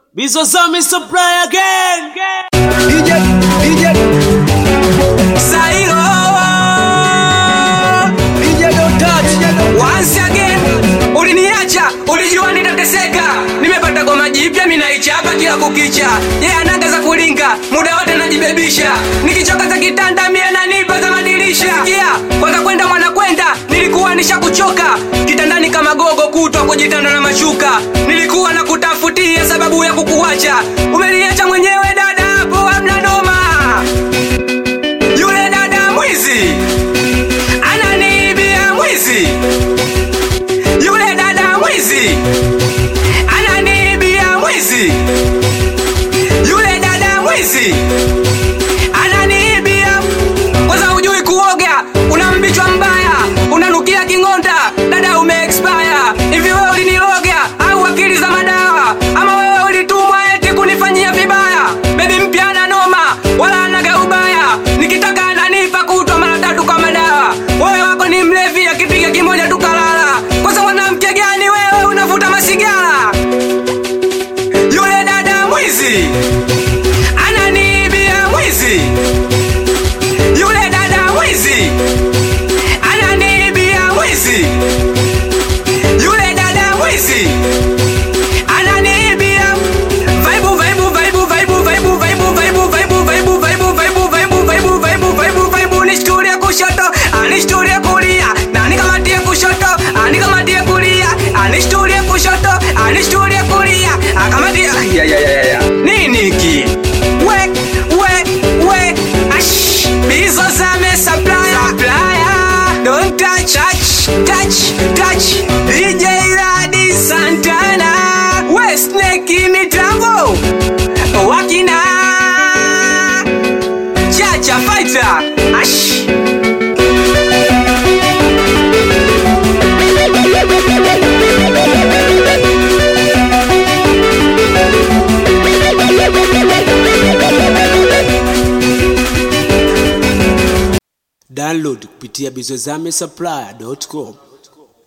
Bizozami supply again. DJ, DJ, Sairo DJ don't touch. once again, uliniacha ulijua nitateseka, nimepata goma jipya minaichapa kila kukicha, yeye yeah, anaga za kulinga muda wote najibebisha, nikichoka za kitanda mie nanipa za madirisha. Sikia kwanza kwenda mwana kwenda, nilikuwa nishakuchoka kitandani kama gogo kutwa kujitanda na mashuka, nilikuwa na kutafutia sababu ya kukuacha, umeniacha mwenyewe dada, hapo hamna noma yule dada mwizi ananiibia mwizi yule dada mwizi ananiibia mwizi yule dada mwizi ananiibia kwanza hujui kuoga una mbichwa mbaya unanukia king'onda dada umeexpire hivi wewe uliniloga au akili za madawa ama wewe ulitumwa eti kunifanyia vibaya bebi mpya ana noma wala anaga ubaya nikitaka ananipa kutwa mara tatu kwa madawa wewe wako ni mlevi akipiga kimoja tukalala kwanza mwanamke gani wewe unavuta masigara yule dada mwizi ananiibia mwizi yule dada mwizi ananiibia mwizi yule dada mwizi ananiibia vaibu vaibu vaibu vaibu vaibu vaibu vaibu vaibu vaibu vaibu vaibu vaibu vaibu vaibu vaibu vaibu nishturie kushoto anishturie kulia na nikamatie kushoto anikamatie kulia anishturie kushoto anishturie kulia akamatie ya ya ya ya nini ki we we we ash bizo zame supplier supplier don't touch touch touch touch DJ Radi Santana West Snake mitambo wakina Chacha Fighter ash Download kupitia bizozami supply.com.